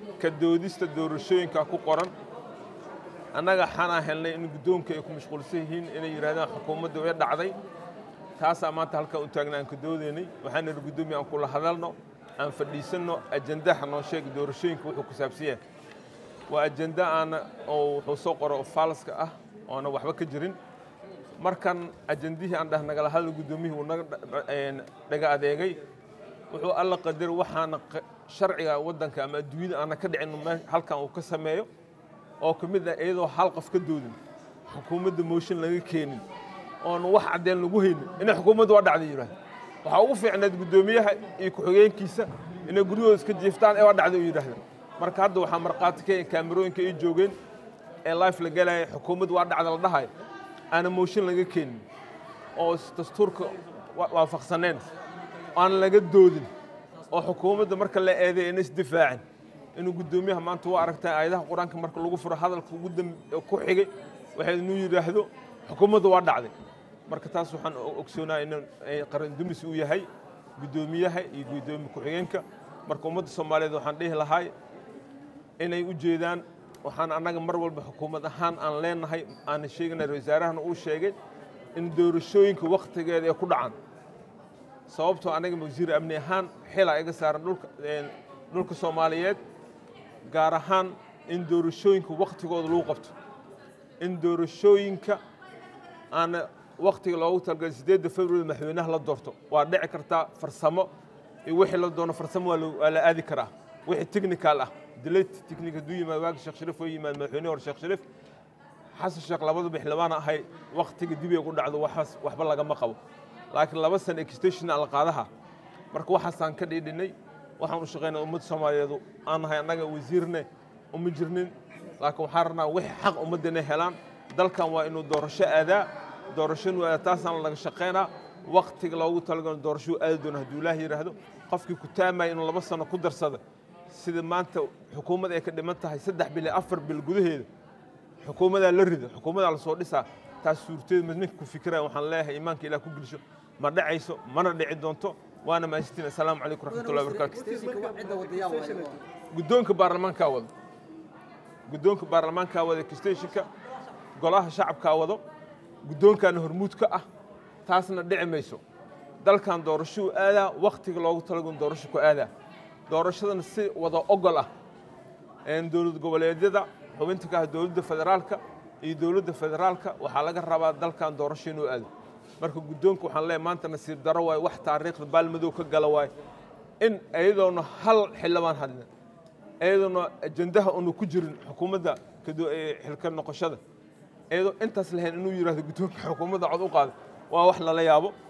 ka doodista doorashooyinka ku qoran annaga xanaa helnay in guddoonka ay ku mashquulsan yihiin inay yidhahdaan xukuumadda way dhacday taasaa maanta halkaan u taagna aan ka doodaynay waxaan nidhi guddoomiya aan kula hadalno aan fadhiisanno ajendaha noo sheega doorashooyinka wuxuu ku saabsan yahay waa ajenda aana oo wuxuu soo qoro faalaska ah oona waxba ka jirin markan ajendihii aan dhah nagala hadal guddoomiyihii uu naga dhaga adeegay wuxuu alla qadar waxaana sharciga waddanka ama adduunyada aana ka dhicin halkan uu ka sameeyo oo ka mid ah iyadoo hal qof ka doodin xukuumadda mooshin laga keenin oona wax caddeen lagu haynin inay xukuumadda waa dhacday yidhahda waxaa ugu fiicnayd guddoomiyaha iyo ku-xigeenkiisa inay guryahooda iska jiiftaan ee waa dhacday uu yidhaahda marka hadda waxaa markhaati ka kaamirooyinka ay joogeen ee life la gelaya xukuumadda waa dhacda la dhahayo aana mooshin laga keenin oo dastuurka waafaqsaneen aan laga doodin oo xukuumadda marka la eeday ina isdifaacin inuu guddoomiyaha maanta waa aragtaa aayadaha qur-aanka marka lagu furo hadalka ugu ku xigay waxay inuu yidhaahdo xukuumadda waa dhacday marka taas waxaan ogsoonaha in qaran dumis uu yahay guddoomiyaha iyo guddoomiye ku-xigeenka marka ummadda soomaaliyeed waxaan dhihi lahay inay u jeedaan waxaan annaga mar walba xukuumad ahaan aan leenahay aana sheeganay wasaarahana uu sheegay in doorashooyinka wakhtigeeda ay ku dhacaan sababtoo anaga wasiir amni ahaan xila iga saaran dhulka dhulka soomaaliyeed gaar ahaan in doorashooyinka wakhtigooda lagu qabto in doorashooyinka aana wakhtiga loogu talagalay siddeedda february madaxweynaha la doorto waa dhici kartaa farsamo iyo wixii la doono farsamo waa la aadi karaa wixii technical ah delayt technic hadduu yimaad waagi sheekh shariif oo yimaad madaxweyne hore sheekh shariif xasan sheekh labada bixlabaana ahay wakhtiga dib ay ku dhacdo waxaas waxba lagama qabo laakiin laba sana extension aan la qaadaha marka waxaasaan ka dhiidhinay waxaan u shaqaynaa ummadda soomaaliyeedu aan nahay annaga wasiirne uma jirnin laakiin waxaan rabnaa wixii xaq ummadda inay helaan dalkan waa inuu doorasho aadaa doorashonu aadaa taasaan laga shaqaynaa wakhtiga loogu talagalo doorashuu aadi doona hadduu ilaah yidhaahdo qofkii ku taamaya inuu laba sano ku darsada sida maanta xukuumad ay ka dhiman tahay saddex bil iyo afar bil gudaheeda xukuumadaa la rida xukuumadaa la soo dhisaa taas suurteed mid ninka ku fikiraya waxaan leeyahay iimaanka ilaah ku gelisho ma dhacayso mana dhici doonto waana mahadsantiin assalaamu calaykum raxmatullahi wabarakaatu guddoonka baarlamaankaa wado guddoonka baarlamaankaa wada extensionka golaha shacabkaa wado guddoonkaana hormuud ka ah taasna dhici mayso dalkan doorashuu aadaa wakhtiga loogu talagon doorasho ku aadaa doorashadana si wada ogol ah dowlad goboleedyada xubinta ka ah dowladda federaalka iyo dowladda federaalka waxaa laga rabaa dalkan doorasho inuu aado marka guddoonka waxaan leeyahay maanta nasiib daro waaye wax taariikhda baalmadow ka gala waaye in iyadoona hal xildhibaan hadlin iyadoona ajendaha una ku jirin xukuumadda xilka noqoshada iyadoo intaas lahayn inuu yidhahdo guddoonka xukuumadda cod u qaada waa wax lala yaabo